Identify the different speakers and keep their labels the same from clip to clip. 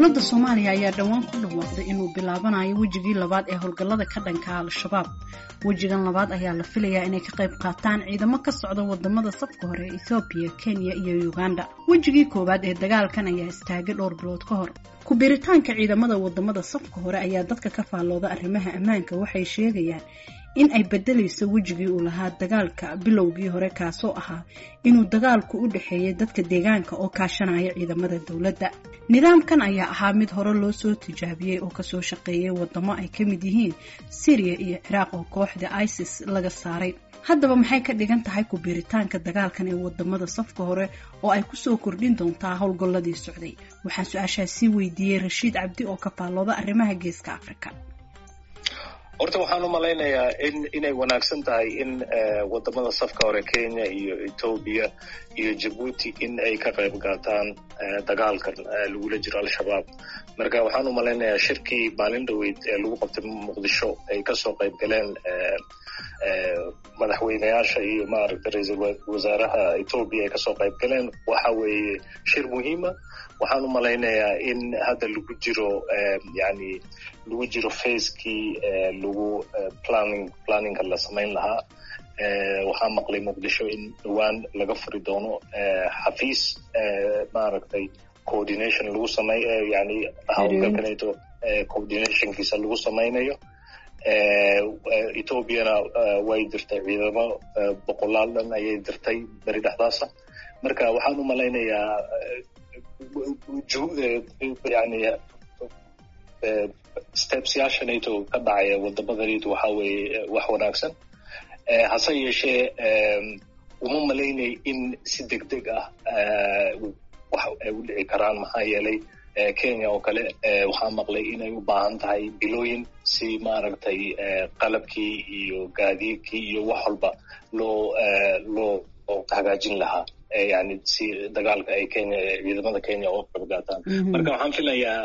Speaker 1: dowladda soomaaliya ayaa dhowaan ku dhawaaqday inuu bilaabanayo wejigii labaad ee howlgallada ka dhanka al-shabaab wejigan labaad ayaa la filayaa inay ka qayb qaataan ciidamo ka socda wadamada safka hore ee ethoobiya kenya iyo uganda wejigii koowaad ee dagaalkan ayaa istaagay dhowr bilood ka hor ku-biiritaanka ciidamada wadamada safka hore ayaa dadka ka faallooda arrimaha ammaanka waxay sheegayaan in ay bedelayso wejigii uu lahaa dagaalka bilowgii hore kaasoo ahaa inuu dagaalku u dhexeeyay dadka deegaanka oo kaashanaya ciidamada dowladda nidaamkan ayaa ahaa mid hore loo soo tijaabiyey oo kasoo shaqeeyay wadamo ay ka mid yihiin syriya iyo ciraaq oo kooxda isis laga saaray haddaba maxay ka dhigan tahay ku-biiritaanka dagaalkan ee wadamada safka hore oo ay kusoo kordhin doontaa howlgalladii socday waxaan su-aashaasi weydiiyey rashiid cabdi oo ka faallooda arrimaha geeska afrika
Speaker 2: horta waxaan u malaynayaa in inay wanaagsan tahay in wadamada safka hore kenya iyo etoobiya iyo jabuuti in ay ka qayb qaataan dagaalkan lagula jiro al-shabaab marka waxaan u malaynayaa shirkii maalin dhaweyd ee lagu qabtay muqdisho ay kasoo qayb galeen madaxweyneyaasha iyo maaragta ra-iisul wasaaraha etoobiya ay kasoo qayb galeen waxa weeye shir muhiima waxaan u malaynayaa in hadda lagu jiro yani lagu jiro facekii lagu planning planningka la samayn lahaa waxaa maqlay muqdisho in dhowaan laga furi doono xafiis maaragtay coordination lagu samay yani howlgalkaneeto coordinationkiisa lagu samaynayo ethoobiana way dirtay ciidamo boqolaal dhan ayay dirtay beri dhexdaasa marka waxaan u malaynayaa yani stepsyaasha nato ka dhacaya wadamada nato waxa weeye wax wanaagsan hase yeeshee uma malaynay in si deg deg ah wax ay u dhici karaan maxaa yeelay kenya oo kale waxaa maqlay inay u baahan tahay bilooyin si maaragtay qalabkii iyo gaadiidkii iyo wax walba loo loo hagaajin lahaa yani si dagaalka ay kenya ciidamada kenya oo qayb qaataan marka waxaan filayaa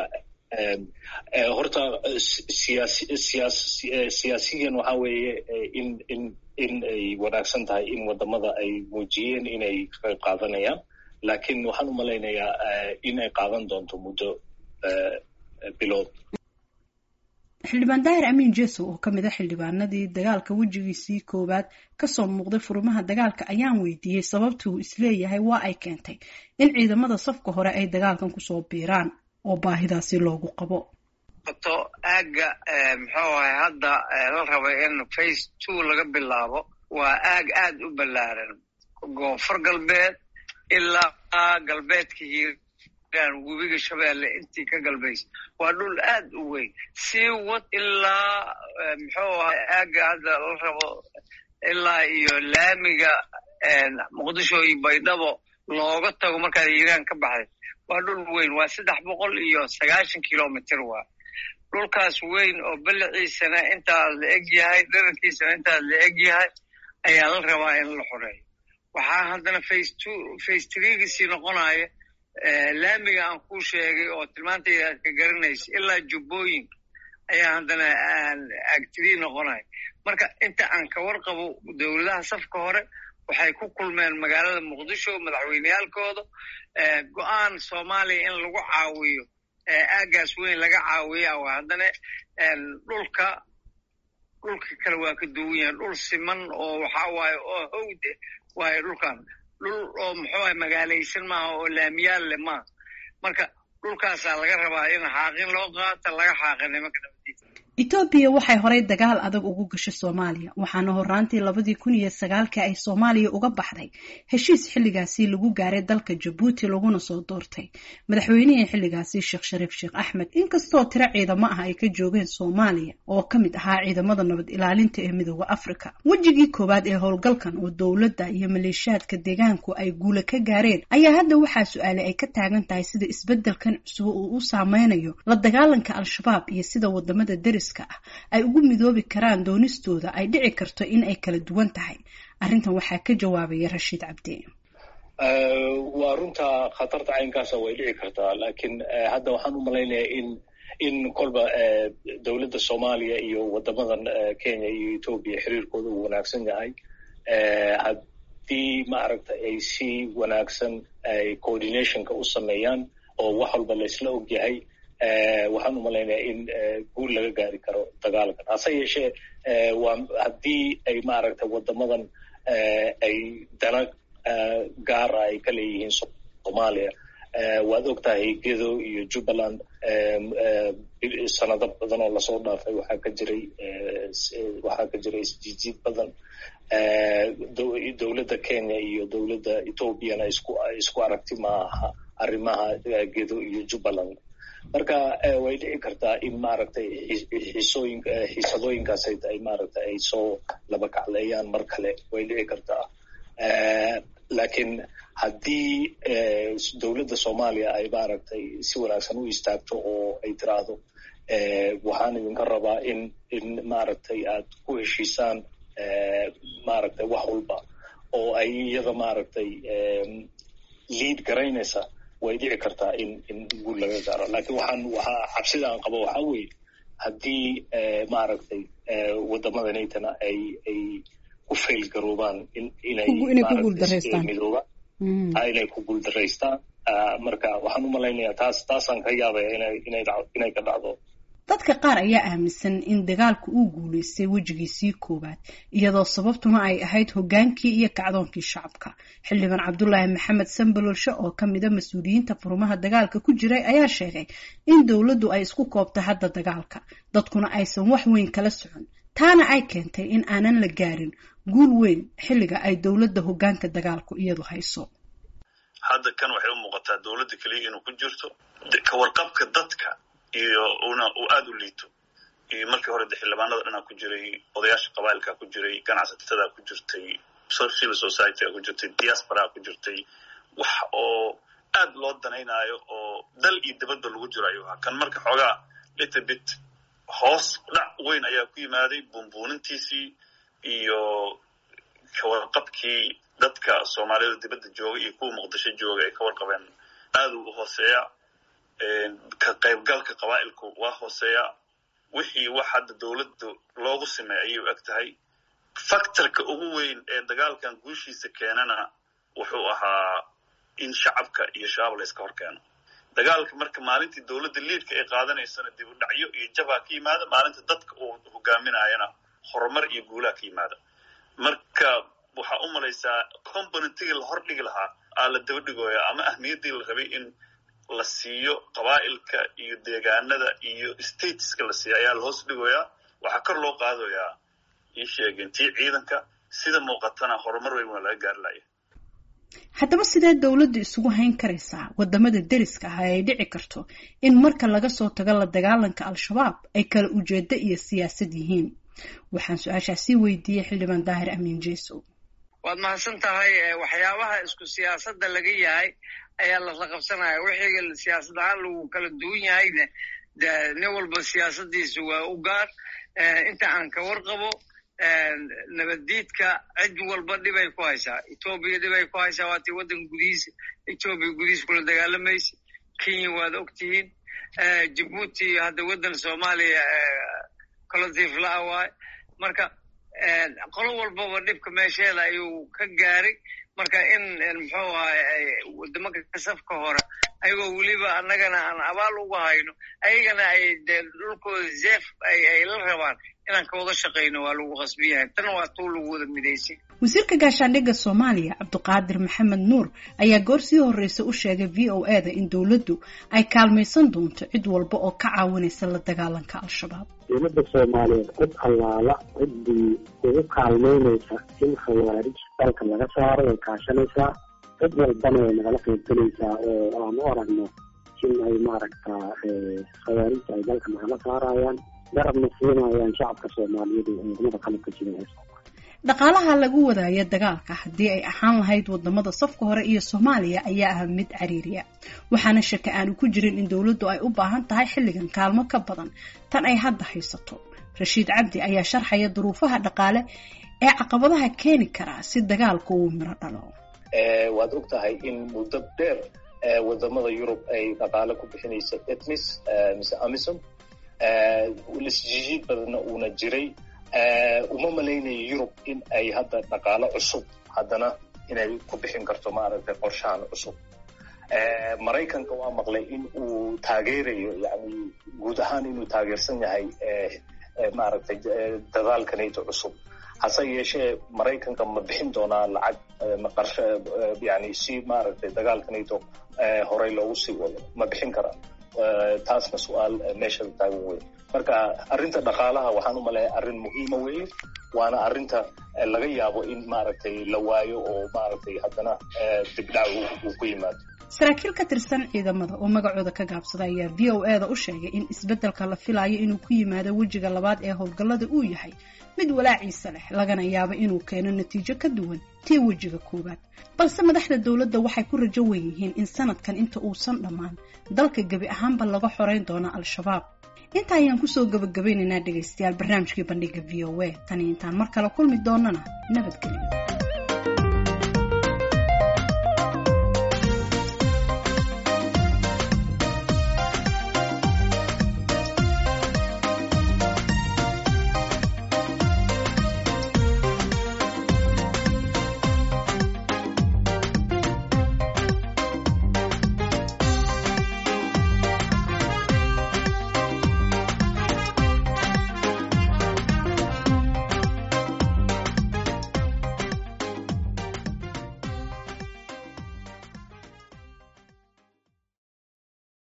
Speaker 2: horta siyaasi siyaas siyaasiyan waxa weeye in in in ay wanaagsan tahay in wadamada ay muujiyeen inay ka qayb qaadanayaan laakiin waxaan u malaynayaa in ay qaadan doonto muddo bilood
Speaker 1: xildhibaan daahir amiin jeso oo ka mid a xildhibaanadii dagaalka wejigiisii koowaad kasoo muuqday furimaha dagaalka ayaan weydiiyey sababtuu isleeyahay waa ay keentay in ciidamada safka hore ay dagaalkan kusoo biiraan oo baahidaasi loogu qabo
Speaker 3: to aagga muxuu ahay hadda la rabay in face two laga bilaabo waa aag aad u ballaaran koonfur galbeed ilaa galbeedka hiiraan webiga shabeelle intii ka galbaysa waa dhul aad u weyn sii wad ilaa muxuu ahay aagga hadda la rabo ilaa iyo laamiga muqdisho iyo baydhabo looga tago markaad hiiraan ka baxday waa dhul weyn waa saddex boqol iyo sagaashan kilomitr waa dhulkaas weyn oo balliciisana intaad la eg yahay dharankiisana intaad la eg yahay ayaa la rabaa in la xoreeyo waxaa haddana face two face threegiisii noqonaya laamiga aan kuu sheegay oo tilmaantayda aad ka garanaysa ilaa jubbooyinka ayaa haddana agtrii noqonaya marka inta aan ka warqabo dowladaha safka hore waxay ku kulmeen magaalada muqdisho madaxweyneyaalkooda go-aan soomaaliya in lagu caawiyo aaggaas weyn laga caawiya oo haddana dhulka dhulka kale waa ka duwan yahan dhul siman oo waxa waaye oo hawde waayo dhulkan dhul oo muxuuaha magaalaysan maaha oo laamiyaal leh maaha marka dhulkaasaa laga rabaa in xaaqin loo qaata laga xaaqa nimanka nabadiisa
Speaker 1: etoobiya waxay horay dagaal adag ugu gashay soomaaliya waxaana horaantii labadii kun iyo sagaalkii ay soomaaliya uga baxday heshiis xilligaasi lagu gaaray dalka jabuuti laguna soo doortay madaxweynihii xilligaasi sheekh shariif sheekh axmed inkastoo tiro ciidamo ah ay ka joogeen soomaaliya oo ka mid ahaa ciidamada nabad ilaalinta ee midooda afrika wejigii koowaad ee howlgalkan oo dowladda iyo maleeshiyaadka deegaanku ay guula ka gaareen ayaa hadda waxaa su-aale ay ka taagan tahay sida isbeddelkan cusub uu u saameynayo la dagaalanka al-shabaab iyo sida wadamada deris ay ugu midoobi karaan doonistooda ay dhici karto in ay kala duwan tahay arrintan waxaa ka jawaabaya rashiid cabdi
Speaker 2: waa runta khatarta caynkaasa way dhici kartaa laakiin hadda waxaan u malaynayaa in in kolba dowladda soomaaliya iyo wadamadan kenya iyo etoobiya xiriirkooda uu wanaagsan yahay haddii maaragta ay si wanaagsan ay coordinationka u sameeyaan oo wax walba laysla og yahay waxaan u malaynayaa in guul laga gaari karo dagaalkan hase yeeshee waa haddii ay maaragtay waddamadan ay dana gaara ay ka leeyihiin soomaaliya waad og tahay gedo iyo jubbaland sanado badan oo lasoo dhaafay waxaa ka jiray waxaa ka jiray isjiijiid badan dowladda kenya iyo dowladda ethoobiana isku isku aragti ma aha arrimaha gedo iyo jubbaland marka way dhici kartaa in maaragtay xisooyin xiisadooyinkaas ay maaragtay ay soo laba kacleeyaan mar kale way dhici kartaa laakiin haddii dowladda soomaaliya ay maaragtay si wanaagsan u istaagto oo ay tiraahdo waxaan idinka rabaa in in maaragtay aad ku heshiisaan maaragtay wax walba oo ay iyada maaragtay liid garaynaysa way dhici kartaa in in guul laga gaaro laakiin waxaan waxaa cabsida aan qabo waxaa weeye haddii maaragtay waddamada natana ay ay ku fail garoobaan inay midoobaan inay ku guuldaraystaan marka waxaan u malaynayaa taas taasaan ka yaabaya inay inay inay ka dhacdo
Speaker 1: dadka qaar ayaa aaminsan in dagaalku uu guulaystay wejigiisii koowaad iyadoo sababtuna ay ahayd hoggaankii iyo kacdoonkii shacabka xildhibaan cabdulaahi maxamed sambalolshe oo ka mida mas-uuliyiinta furmaha dagaalka ku jiray ayaa sheegay in dowladdu ay isku koobtay hadda dagaalka dadkuna aysan wax weyn kala socon taana ay keentay in aanan la gaarin guul weyn xilliga ay dowladda hoggaanka dagaalku iyadu hayso
Speaker 4: hadda kan waxay u muuqataa dowladda keliya inuu ku jirto kawarqabka dadka iyo una uu aada u liito iyo markii hore de xildhibaanada dhanaa ku jiray odayaasha qabailkaa ku jiray ganacsatada ku jirtay civil societyga ku jirtay diasporaa ku jirtay wax oo aad loo danaynaayo oo dal iyo dibadba lagu jiro ayuu ahaa kan marka xoogaa little bit hoos dhac weyn ayaa ku yimaaday buunbuunintiisii iyo kawarqabkii dadka soomaaliyada dibadda jooga iyo kuwa muqdisho jooga ay ka warqabeen aad u hooseeya ka qaybgalka qabaa'ilku waa hooseeya wixii wax hadda dowladda loogu sameey ayay u eg tahay factorka ugu weyn ee dagaalkan guushiisa keenana wuxuu ahaa in shacabka iyo shabaab la yska hor keeno dagaalka marka maalintii dowladda liidka ay qaadanaysana dib u dhacyo iyo jabaa ka yimaada maalinta dadka uu hogaaminayana horumar iyo guulaha ka yimaada marka waxaa u malaysaa componentigii la hor dhigi lahaa aa la daba dhigooya ama ahmiyaddii la rabay in la siiyo qabaa'ilka iyo deegaanada iyo stateska la siiyo ayaa la hoos dhigoyaa waxaa kor loo qaadayaa ii sheegeen tii ciidanka sida muuqatana horumar weyn waa laga gaari laya
Speaker 1: haddaba sidee dowladdu isugu hayn karaysaa waddamada deriska ah ay dhici karto in marka laga soo tago la dagaalanka al-shabaab ay kala ujeedo iyo siyaasad yihiin waxaan su-aashaasii weydiiyey xildhibaan daahir amiin jeesow
Speaker 3: waad mahadsan tahay waxyaabaha isku siyaasadda laga yahay ayaa lasla qabsanaya wixii siyaasad ahaan lagu kala duwan yahayna de nin walba siyaasadiisa waa u gaar inta aan ka warqabo nabaddiidka cid walba dhibay ku haysaa etoobiya dhibay ku haysaa waatii waddanka gudihiisa etoobiya gudihiisa kula dagaalamaysa kenya waad ogtihiin jibuuti hadda waddan soomaaliya collective la-a waay marka qolo walbaba dhibka meesheeda ayuu ka gaaray marka in muxuu ahay wadamaka kasafka hore ayagoo weliba annagana aan abaal uga hayno ayagana ay dee dhulkooda zeef ay la rabaan inaan ka wada shaqayno waa lagu qasbi yahay tan waa tuu lagu wada midaysay
Speaker 1: wasiirka gaashaandhigga soomaaliya cabdiqaadir maxamed nuur ayaa goor sii horreysa u sheegay v o e da in dowladdu ay kaalmaysan doonto cid walba oo ka caawinaysa la dagaalanka al-shabaab
Speaker 5: dowladda soomaaliyeed cid allaala ciddii ugu kaalmaynaysa in khawaarij dalka laga saaro way kaashanaysaa cid walbana way nagala qaybgelaysaa oo aan u aragno in ay maaragtaa khawaarijta ay dalka nagala saarayaan garabna siinayaan shacabka soomaaliyeed ee ciidamada qalabka jira ee soomaaliya
Speaker 1: dhaqaalaha lagu wadaayo dagaalka haddii ay ahaan lahayd wadamada safka hore iyo soomaaliya ayaa ah mid cariiriya waxaana shaka aanu ku jirin in dowladdu ay u baahan tahay xilligan kaalmo ka badan tan ay hadda haysato rashiid cabdi ayaa sharxaya duruufaha dhaqaale ee caqabadaha keeni karaa si dagaalku uu miro dhalo
Speaker 2: waad og tahay in muddo dheer wadamada yurub ay dhaqaale ku bixinaysa etmis mise amisom lasjijiid badanna uuna jiray uma malaynayo yurub in ay hadda dhaqaalo cusub haddana inay ku bixin karto maaragtay qorshahan cusub maraykanka waa maqlay in uu taageerayo yani guud ahaan inuu taageersan yahay maaragtay dadaalka nato cusub hase yeeshee maraykanka ma bixin doonaa lacag maqarsho yani si maaragtay dagaalka nato horey loogu sii wado ma bixin karaa taasna su-aal meeshada taagan wey marka arrinta dhaqaalaha waxaan u maleeya arrin muhiima weeye waana arrinta laga yaabo in maaragtay la waayo oo maaragtay haddana dibdhac uu ku yimaado
Speaker 1: saraakiil ka tirsan ciidamada oo magacooda ka gaabsada ayaa v o e da u sheegay in isbeddelka la filayo inuu ku yimaado wejiga labaad ee howlgallada uu yahay mid walaaciisa leh lagana yaabo inuu keeno natiijo ka duwan tii wejiga koowaad balse madaxda dowladda waxay ku rajo wen yihiin in sanadkan inta uusan dhammaan dalka gebi ahaanba laga xoreyn doono al-shabaab inta ayaan kusoo gabagabaynaynaa dhegaystayaal barnaamijkii bandhiga v o a tani intaan mar kale kulmi doonana nabadgelyo